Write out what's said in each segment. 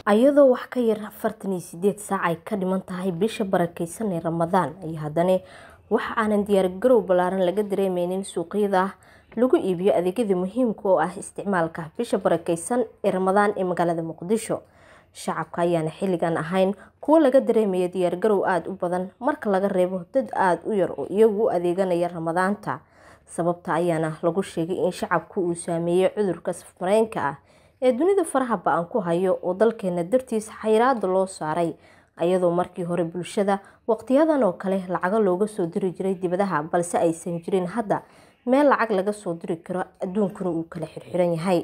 ayadoo wax ka yar afartan iyo sideed saac ay ka dhiman tahay bisha barakeysan ee ramadaan ayaa haddana waxa aanan diyaargarow ballaaran laga dareemeynin suuqyada lagu iibiyo adeegyada muhiimka oo ah isticmaalka bisha barakeysan ee ramadaan ee magaalada muqdisho shacabka ayaana xilligan ahayn kuwo laga dareemaya diyaargarow aada u badan marka laga reebo dad aada u yar oo iyagu u adeeganaya ramadaanta sababta ayaana lagu sheegay in shacabku uu saameeyey cudurka safmareenka ah ee dunida faraha ba-an ku hayo oo dalkeena dartiis xayiraada loo saaray ayadoo markii hore bulshada waqtiyadan oo kale lacago looga soo diri jiray dibadaha balse aysan jirin hadda meel lacag laga soo diri karo adduunkuna uu kala xirxiran yahay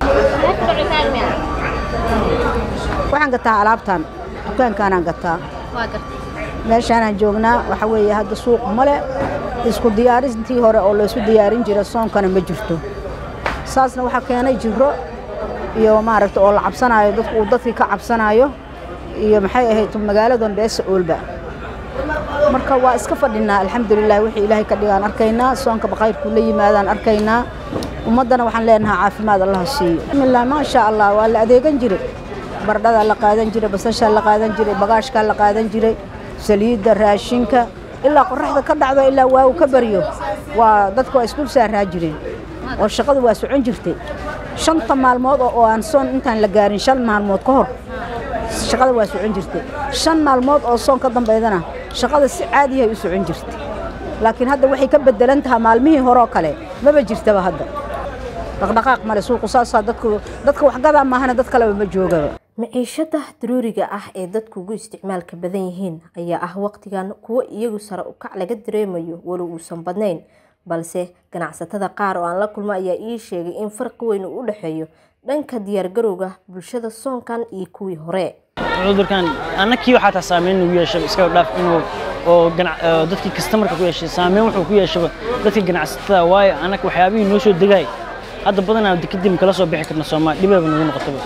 waxaan gataa alaabtan dukaankaanaan gataa meeshaanaan joognaa waxa weeye hadda suuq male isku diyaarintii hore oo laysu diyaarin jira soonkana ma jirto saasna waxaa keenay jiro iyo maaragta oo la cabsanaayo dadku uu dadkii ka cabsanaayo iyo maxay ahayd magaaladan beesa oolba marka waa iska fadhinaa alxamdulilah wixii ilaahay ka dhigaan arkaynaa soonka bakayrkuu la yimaadaan arkaynaa ummaddana waxaan leenahaa caafimaad allaha siiyo bismillah maasha allah waa la adeegan jiray bardhadaa la qaadan jiray basashaa la qaadan jiray bagaashkaa la qaadan jiray saliidda raashinka ilaa qoraxda ka dhacdo ilaa waagu ka baryo waa dadku waa isdul saaraa jireen oo shaqadu waa socon jirtay shanta maalmood oo aan soon intaan la gaarin shan maalmood ka hor shaqada waa socon jirtay shan maalmood oo soon ka dambaydana shaqada si caadiyahay u socon jirtay laakiin hadda waxay ka bedelan tahaa maalmihii horeoo kale maba jirtaba hadda dhaqdhaqaaq male suuqu saasaa dadku dadka waxgadaa maahana dad kaleba ma joogaba maciishada daruuriga ah ee dadku ugu isticmaalka badan yihiin ayaa ah waqtigan kuwo iyagu sare ukac laga dareemayo walow uusan badnayn balse ganacsatada qaar oo aan la kulmo ayaa ii sheegay in farqi weyn uu u dhexeeyo dhanka diyaargarowga bulshada soonkan iyo kuwii hore cudurkan annakii waxaa taa saameyn nagu yeeshay iska dhaaf inuu oo dadkii kastamarka ku yeeshay saameyn wuxuu ku yeeshaba dadkii ganacsatada waayo annaka waxyaabihii noo soo degaay hadda badanaa kadib kala soo bixi karna soomaa dhibaaba nagu noqotaba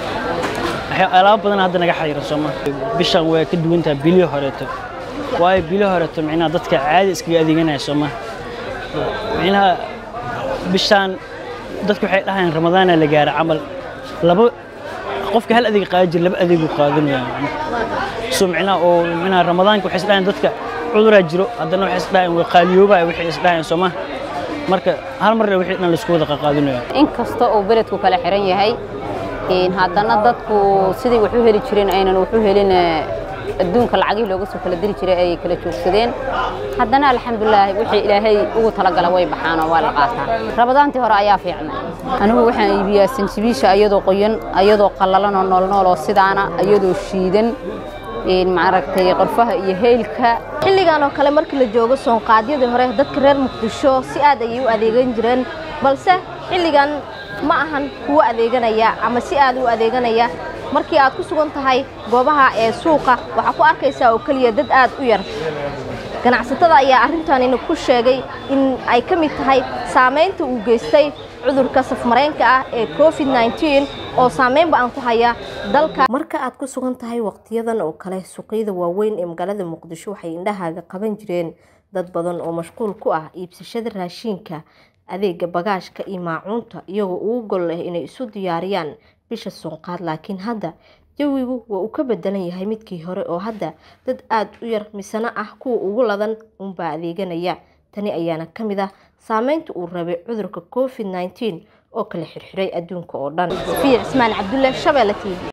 alaabo badan hadda naga xariira sooma bishan way ka duwan tahay bilii horeeto waayo bilii horeeto micnaha dadka caadi iskaga adeeganaya sooma micnaha bishaan dadku waxay dhahayaan ramadaana la gaara camal laba qofka hal adeeg qaadan jira laba adeegu qaadanaya so micnaha oo micnaha ramadaanka waxay isdhahayaan dadka cuduraa jiro haddana waxay isdhahayaan way qaaliyoobaya waxay isdhahayaan sooma marka hal mar wixii dhan laisku wada qaqaadinaya inkasta uu beledku kala xiran yahay haddana dadku sidii wax u heli jireen aynan wax u helin adduunka lacagihii looga soo kala diri jiray ay kala joogsadeen haddana alxamdulilah wixii ilaahay ugu talagala way baxaan oo waa la qaataa rabadaantii hore ayaa fiicnay anigu waxaan iibiyaa sanjibiisha ayadoo qoyan ayadoo qallalan oo noolnool oo sidaana ayadoo shiidan maaragtay qorfaha iyo heylka xilligan oo kale markii la joogo soonqaadyadii hore dadka reer muqdisho si aad ayay u adeegan jireen balse xilligan ma ahan kuwo adeeganaya ama si aad u adeeganaya markii aad ku sugan tahay goobaha ee suuqa waxaa ku arkaysaa oo keliya dad aad u yar ganacsatada ayaa arrintanina ku sheegay in ay ka mid tahay saamaynta uu geystay cudurka safmareenka ah ee covid nneteen oo saameyn ba-an ku haya dalka marka aad ku sugan tahay waqtiyadan oo kale suuqyada waaweyn ee magaalada muqdisho waxay indhahaaga qaban jireen dad badan oo mashquul ku ah iibsashada raashiinka adeega bagaashka iyo maacuunta iyagoo ugu gol leh inay isu diyaariyaan bisha soonqaad laakiin hadda jawigu waa uu ka bedelan yahay midkii hore oo hadda dad aada u yar misano ah kuwa ugu ladan unbaa adeeganaya tani ayaana ka mid ah saameynta uu rabay cudurka covid nneteen oo kala xirxiray adduunka oo dhan fiic cismaan cabdulle shabeelle t v